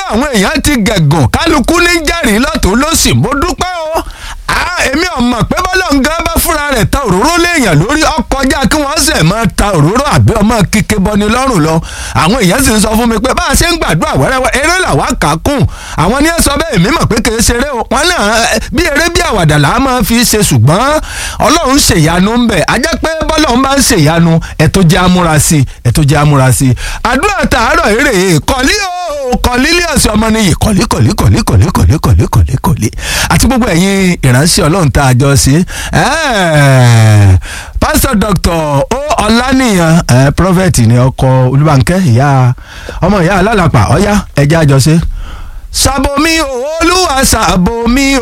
àwọn èèyàn ti gẹ̀gùn kálukú ní jẹ́rìí lọ́tún lọ́sì mo dúpẹ́ o èmi ò mọ̀ pé bọ́lá nǹkan bá fúnra rẹ̀ ta òróró léèyàn lórí ọkọjá kí wọ́n sẹ̀ máa ta òróró àbí ọmọ kíké bọni lọ́rùn lọ àwọn èèyàn sì ń sọ fún mi pé bá a ṣe ń gbàdúrà wẹ́rẹ́wẹ́ eré làwa kà á kùn àwọn ní ẹ sọ bẹ́ẹ̀ èmi mọ̀ pé kì í ṣeré o wọn náà bí eré bí àwàdà là á máa fi ṣe ṣùgbọ́n ọlọ́run ṣèyanu ń bẹ̀ á jẹ́ pé bọ́lá ń bá ń ṣèyanu ẹ̀ tó jẹ́ amúra sí ẹ̀ tó jẹ́ amúra sí àdúrà tààrọ̀ eré kọ́lí o kọ́lí lé ọ̀sẹ̀ ọmọ nìyí kọ́lí kọ́lí kọ́lí kọ́lí kọ́lí kọ́lí kọ́lí kọ́lí àti gbogbo ẹ̀yin ìránṣẹ́ ọlọ́run tá a jọ sí pásítọ̀ dr o ọ̀lànìyàn prọfẹ̀tì ni ọkọ olúbànkẹ́ ìyá ọmọ ìyá alálàpà ọ̀yá ẹ̀jẹ̀ àjọṣe. sàbòmí o olúwa sàbòmí o.